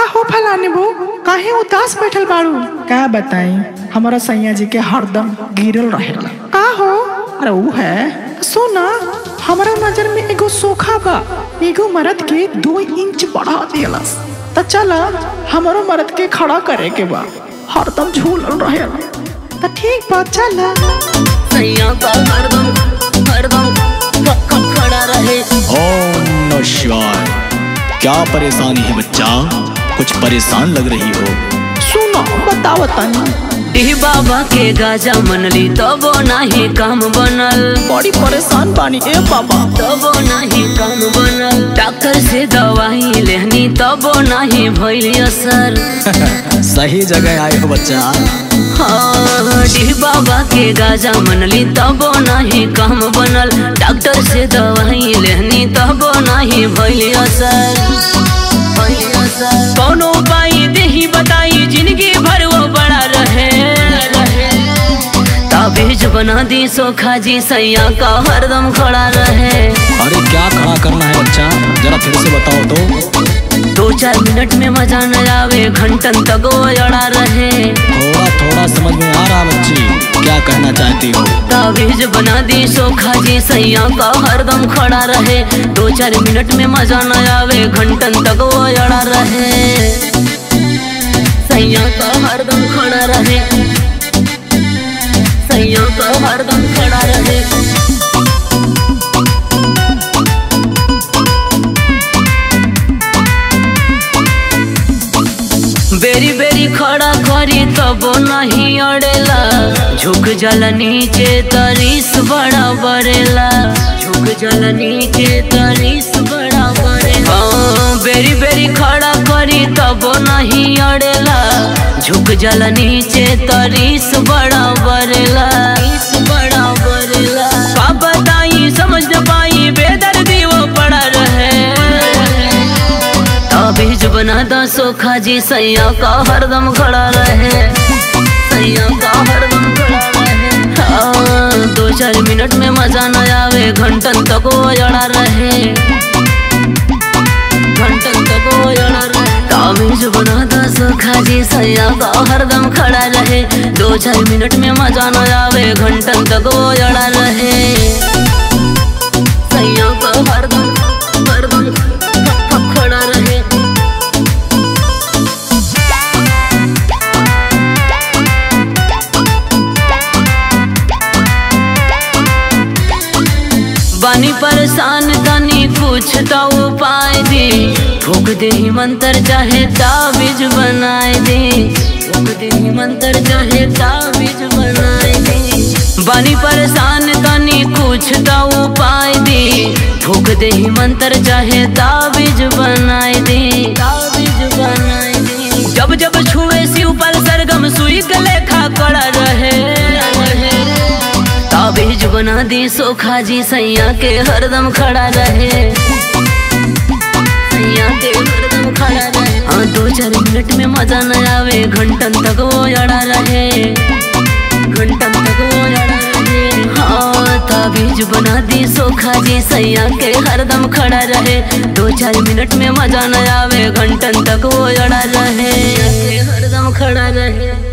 हो फलाने बो काहे उदास बैठल बाड़ू का बताई हमारा सैया जी के हरदम गिरल रहेला का हो अरे ऊ है सुना हमारा नजर में एगो सोखा बा एगो मर्द के दो इंच बढ़ा दियलस त चल हमारो मर्द के खड़ा करे के बा हरदम झूलल रहेला त ठीक बा चल सैया का हरदम हरदम ख- ख- खड़ा रहे ओम नमः शिवाय क्या परेशानी है बच्चा कुछ परेशान लग रही हो सुनो बताओ तनी डी बाबा के गाजा मनली तबो नाही काम बनल बड़ी परेशान बानी ए बाबा तबो नाही काम बनल डॉक्टर से दवाई लेहनी तबो नाही भइल असर सही जगह आए हो बच्चा हाँ, डी बाबा के गाजा मनली तबो नाही काम बनल डॉक्टर से दवाई लेहनी तबो नाही भइल असर भइल असर कौनो उपाय देही बताई जिंदगी भर वो बड़ा रहे ताबीज बना दी सोखा जी सैया का हरदम खड़ा रहे अरे क्या खड़ा करना है बच्चा जरा फिर से बताओ तो दो चार मिनट में मजा न आवे घंटन तक वो अड़ा रहे थोड़ा थोड़ा समझ में आ रहा बच्ची क्या कहना चाहती हो ताबीज बना दी सोखा जी सैया का हरदम खड़ा रहे दो चार मिनट में मजा न आवे घंटन तक वो अड़ा रहे सैया का हरदम खड़ा रहे सैया का हरदम खड़ा रहे बेरी बेरी खड़ा करी तब नहीं अड़ेला झुक जल नीचे तरीस बड़ा बरेला झुक जल नीचे तरीस बड़ा बरेला हाँ, बेरी बेरी खड़ा करी तब नहीं अड़ेला झुक जल नीचे तरीस बड़ा बरेला तरीस बड़ा बरेला का बताई समझ न पाई बेदर्दी वो पड़ा रहे ताबीज बना दा सोखा जी सैया का हरदम खड़ा रहे सैया का हरदम खड़ा रहे हाँ, दो चार मिनट में मजा न आवे घंटन तक वो अड़ा रहे घंटन तक वो अड़ा रहे ताबीज बना दा सोखा जी सैया का हरदम खड़ा रहे दो चार मिनट में मजा न आवे घंटन तक वो अड़ा रहे सैया का हरदम हरदम ख- ख- खड़ा रहे बानी परेशान तनी कुछ तो उपाय दे फूक दे ही मंत्र चाहे ताबीज बनाए दे फूक दे ही मंत्र चाहे ताबीज बनाए दे बानी परेशान तनी कुछ तो उपाय दे फूक दे ही मंत्र चाहे ताबीज बनाए दे ताबीज बनाए दे जब जब छुए शिव पर सरगम सुई के लेखा कड़ा रहे ताबीज बना दी सोखा जी सैया के हरदम खड़ा रहे सैया के हरदम खड़ा रहे हाँ दो चार मिनट में मजा न आवे घंटन तक वो अड़ा रहे घंटन तक वो अड़ा रहे हाँ ताबीज बना दी सोखा जी सैया के हरदम खड़ा रहे दो चार मिनट में मजा न आवे घंटन तक वो अड़ा रहे हरदम खड़ा रहे